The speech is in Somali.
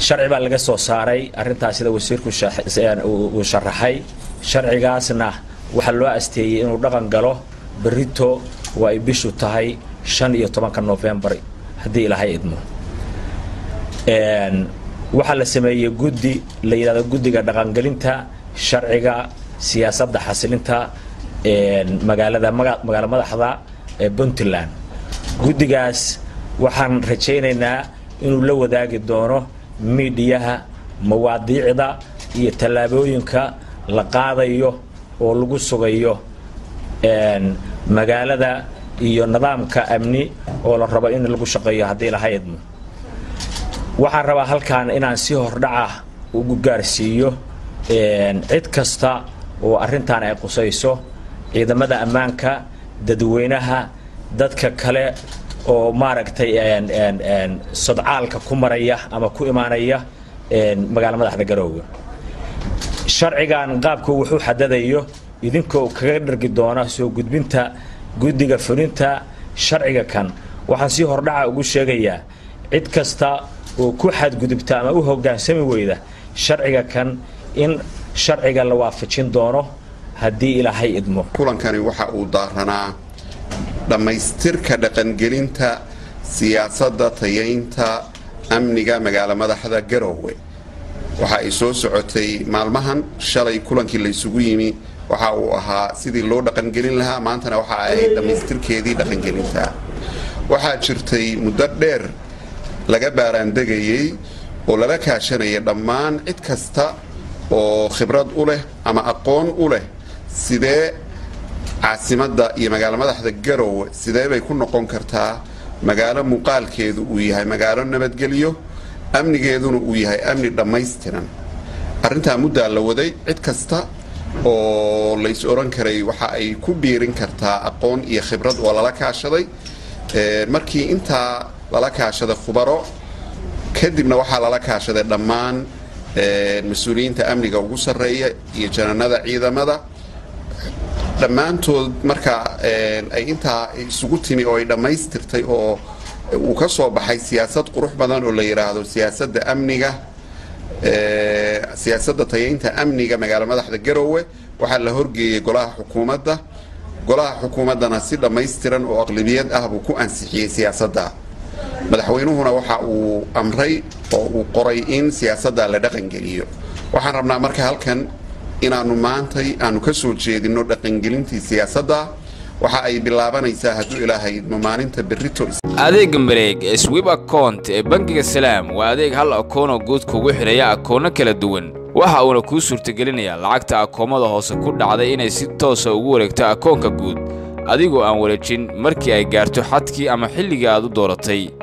sharci baa laga soo saaray arrintaas sida wasiirku uu sharaxay sharcigaasna waxaa loo asteeyey inuu dhaqan galo berito oo ay bishu tahay shan iyo tobanka nofembar haddii ilaahay idmo waxaa la sameeyey guddi la yidhahdo guddiga dhaqangelinta sharciga siyaasadda xasilinta magaalada magaalo madaxda ee puntland guddigaas waxaan rajaynaynaa inuu la wadaagi doono miidhiyaha mawaadiicda iyo tallaabooyinka la qaadayo oo lagu sugayo magaalada iyo nidaamka amni oo la rabo in lagu shaqeeyo haddii laha idmo waxaan rabaa halkan inaan si hordhaca ugu gaarsiiyo cid kasta oo arrintan ay qusayso ciidamada ammaanka dadweynaha dadka kale oo maaragtay sodcaalka ku maraya ama ku imaanaya magaalo madaxda garoowe sharcigan qaabku wuxuu xadadayo idinkoo kaga dhargi doona soo gudbinta guddiga fulinta sharciga kan waxaan si hordhaca ugu sheegayaa cid kasta oo ku xadgudubta ama u hoggaansami weyda sharciga kan in sharciga la waafajin doono haddii ilaahay idmo kulankani waxa uu daaranaa dhammaystirka dhaqangelinta siyaasadda tayaynta amniga magaalo madaxda garoowe waxa ay soo socotay maalmahan shalay kulankii laysugu yimi waxa uu ahaa sidii loo dhaqangelin lahaa maantana waxa ay dhammaystirkeedii dhaqangelinta waxaa jirtay muddo dheer laga baaraandegayey oo lala kaashanaya dhammaan cid kasta oo khibrad u leh ama aqoon u leh sidee caasimadda iyo magaalo madaxda garoowe sidee bay ku noqon kartaa magaalo muuqaalkeedu uu yahay magaalo nabadgelyo amnigeeduna uu yahay amni dhammaystiran arrintaa muddaa la waday cid kasta oo lays oran karay waxa ay ku biirin kartaa aqoon iyo khibrad oo lala kaashaday markii intaa lala kaashaday khubaro kadibna waxaa lala kaashaday dhammaan mas-uuliyiinta amniga ugu sarreeya iyo jananada ciidamada dhammaantood markaa ay intaa isugu timi oo ay dhammaystirtay oo uu ka soo baxay siyaasad qurux badan oo la yidhaahdo siyaasadda amniga siyaasadda tayaynta amniga magaalo madaxda garoowe waxaa la horgeeyey golaha xukuumadda golaha xukuumaddana si dhammaystiran oo aqlabiyad ah buu ku ansixiyey siyaasadda madaxweynuhuna waxa uu amray oo uu qoray in siyaasadda la dhaqangeliyo waxaan rabnaa marka halkan inaannu maantay aanu ka soo jeedinno dhaqangelintii siyaasadda waxa ay bilaabanaysaa hadduu ilaahay idmo maalinta berrito adeegga mareeg ee swib akount ee bangiga salaam waa adeeg hal akoonoo guud kugu xidhaya akoonno kala duwan waxa uuna kuu suurtagelinayaa lacagta akoomada hoose ku dhacday inay si toosa ugu wareegto akoonka guud adigoo aan wareejin markii ay gaarto xadkii ama xilligii aad u dooratay